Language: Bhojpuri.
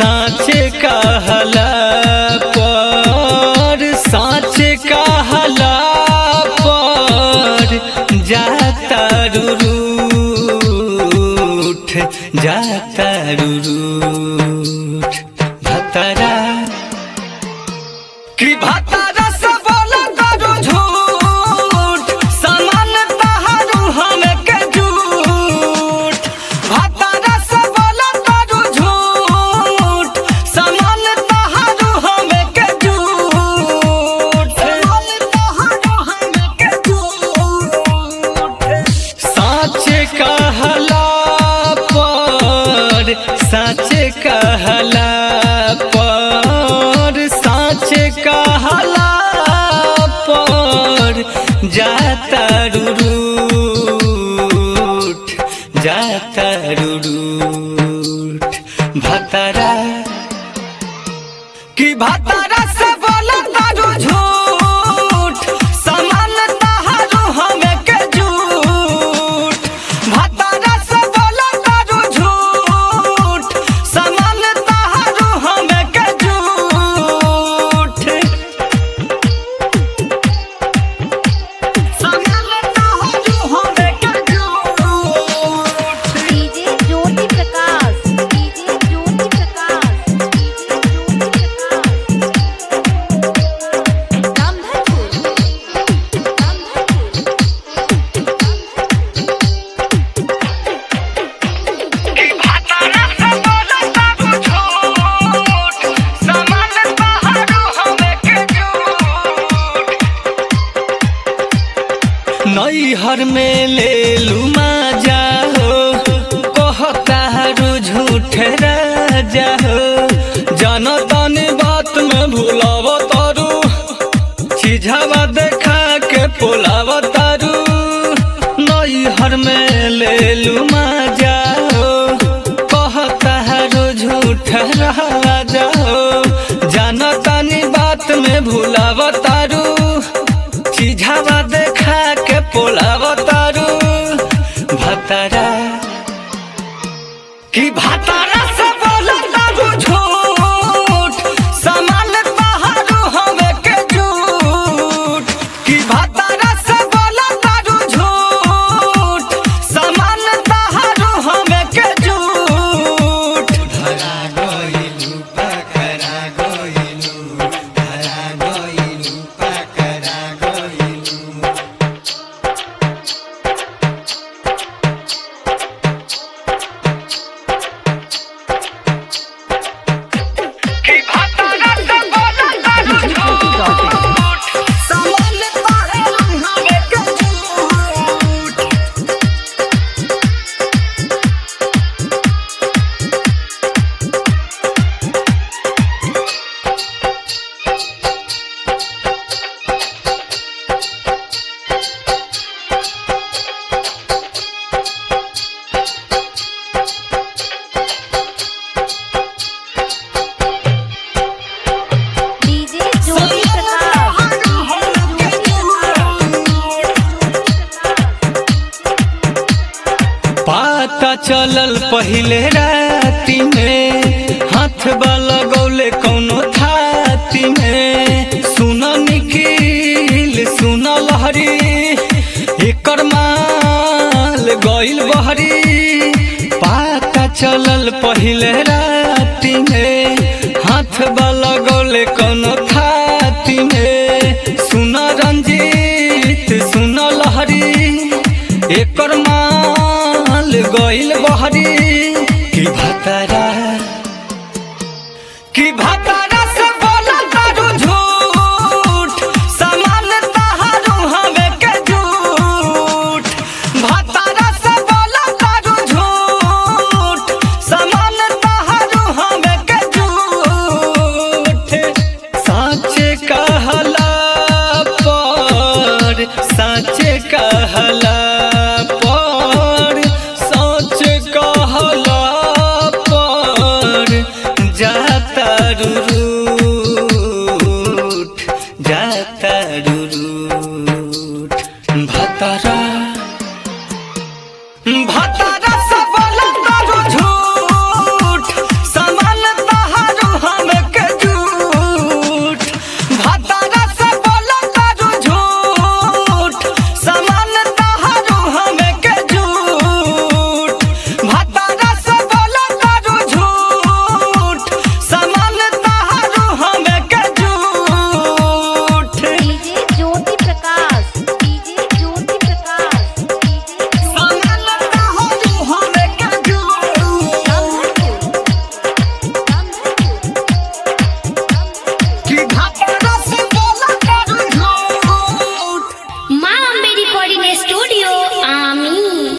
साँचे कहला पर साँचे कहला पर जाता रूठ जाता रूठ भतरा कि भतरा से बोला करू झूठ समान तहारू हमें के झूठ भतरा से बोला करू झूठ समान तहारू हमें के झूठ समान तहारू हमें के झूठ साँचे कहला पर साँचे कहला पर साँचे कहला पर जाता रूठ जाता रूठ भतरा कि भतरा से बोला तारू झूठ समान तहारू हमें के झूठ भतरा से बोला तारू झूठ समान तहारू हमें के झूठ समान तहारू हमें के झूठ DJ Jyoti Prakash DJ Jyoti Prakash DJ Jyoti Prakash Ramdhanpur कि भतरा से बोला तारू झूठ समान तहारू हमें के झूठ नैहर में ले लू माजा हो कहतारू झूठ राजा हो जनतन बात में भूलाव तारू चिझावा देखा के पोलाव तारू नैहर में ले लू माजा हो कहतारू झूठ राजा हो जनतन बात में भूलाव तारू चिझावा देखा के पोलाव तारू भतरा कि भतरा से बोला तारू झूठ समान तहारू हमें के झूठ कि भतरा से बोला तारू झूठ समान तहारू हमें के झूठ धरा गइलू पकड़ा गइलू धरा गइलू पकड़ा गइलू कि भतरा से बोला तारू झूठ समान तहारू हमें के झूठ डीजे ज्योति प्रकाश डीजे ज्योति प्रकाश पता चलल पहिले राति में हाथ वाला गौले कौनो थाती में सुन निखिल सुन लहरी एकर माल गइल बहरी पता चलल पहिले राति में हाथ वाला गौले कौनो थाती में सुन रंजीत सुन लहरी एकर माल गइल बहरी कि भतरा कि भतरा